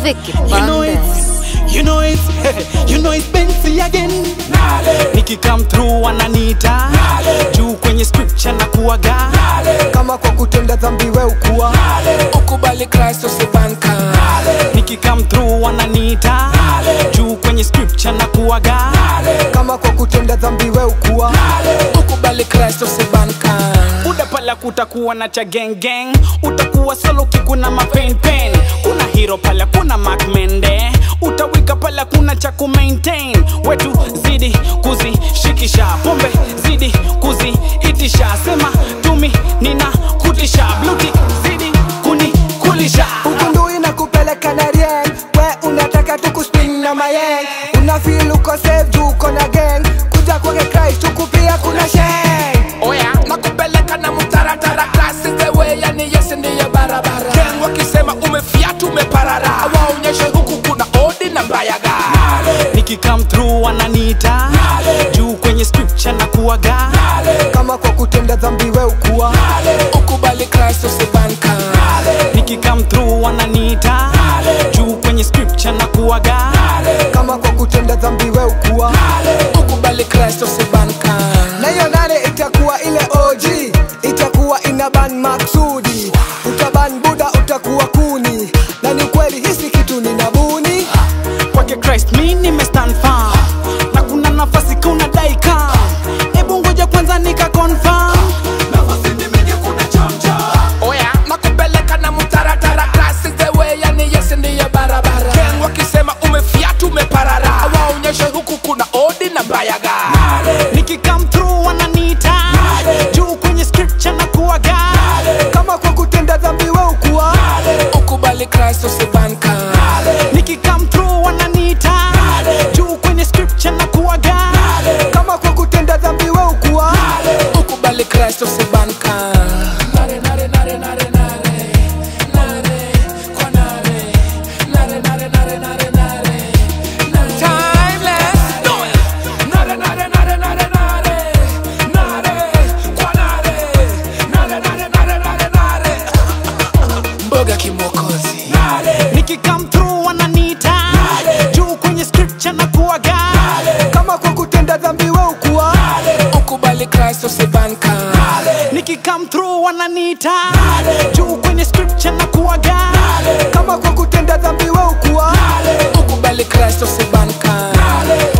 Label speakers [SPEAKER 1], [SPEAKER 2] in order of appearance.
[SPEAKER 1] Vicky
[SPEAKER 2] You know
[SPEAKER 1] Bandes.
[SPEAKER 2] it's, you know it's, you know it's Benzi again. Niki come through ananiita juu kwenye scripture na kuaga
[SPEAKER 3] kama kwa kutenda dhambi we ukuwa
[SPEAKER 4] ukubali kristo sibanka
[SPEAKER 2] Niki come through ananiita juu kwenye scripture na kuaga
[SPEAKER 3] kama kwa kutenda dhambi we ukuwa
[SPEAKER 4] ukubali kristo sibanka
[SPEAKER 2] Uda pala kutakuwa na cha gang gang Utakuwa solo kikuna mapain pain Kuna hero pala kuna Mac Mende Utawika pala kuna cha ku maintain Wetu zidi kuzishikisha Pombe zidi kuziitisha Sema tumi nina kutisha Bluti zidi kuni kulisha
[SPEAKER 3] ukundui na kupeleka na rien we unataka tukuspin na mayeng una feel uko safe juu uko na gang kuja kwake christ huku pia kuna sheng
[SPEAKER 4] oya nakupeleka na mtaratara klasi zewe yani yesi ndiyo barabara Gang wakisema umefiatu umeparara waonyeshe huku kuna odi na mbayaga
[SPEAKER 2] Niki come through ananiita Juu kwenye scripture na kuaga
[SPEAKER 3] kama kwa kutenda dhambi we ukuwa
[SPEAKER 4] ukubali kristo sibanka
[SPEAKER 2] Niki come through ananiita Juu kwenye scripture na kuaga
[SPEAKER 3] kama kwa kutenda dhambi we ukuwa
[SPEAKER 4] ukubali kristo sibanka
[SPEAKER 3] na hiyo nane itakuwa ile og itakuwa ina ban maksudi utaban buda utakuwa kuni na ni kweli hisi kitu ni nabuni
[SPEAKER 2] kwake Christ mi nimestand firm na kuna nafasi kuna daika hebu ngoja kwanza nika confirm
[SPEAKER 4] oya nakupeleka na mtaratara klasi zewe yani yesi ndiyo barabara Gang wakisema umefiatu umeparara waonyeshe huku kuna odi na mbayaga
[SPEAKER 2] niki come through wananiita juu kwenye scripture na kuaga
[SPEAKER 3] kama kwa kutenda dhambi we ukuwa
[SPEAKER 4] ukubali kristo sibanka
[SPEAKER 2] niki come through wananiita juu kwenye scripture na kuaga
[SPEAKER 3] kama kwa kutenda dhambi we ukuwa
[SPEAKER 4] ukubali kristo sibanka Nare, nare, nare, nare, nare. Nare, kwa nare. Nare, nare, nare, nare, nare. Nare. Timeless. Do it. Nare, nare, nare, nare, nare. Nare, kwa nare. Nare, nare, nare, nare, nare. mboga kimokozi
[SPEAKER 2] niki come through wananiita juu kwenye scripture na kuaga
[SPEAKER 3] kama kwa kutenda dhambi we ukuwa
[SPEAKER 4] ukubali kristo sibanka
[SPEAKER 2] niki come through wananiita juu kwenye scripture na kuaga
[SPEAKER 3] kama kwa kutenda dhambi we ukuwa
[SPEAKER 4] ukubali kristo sibanka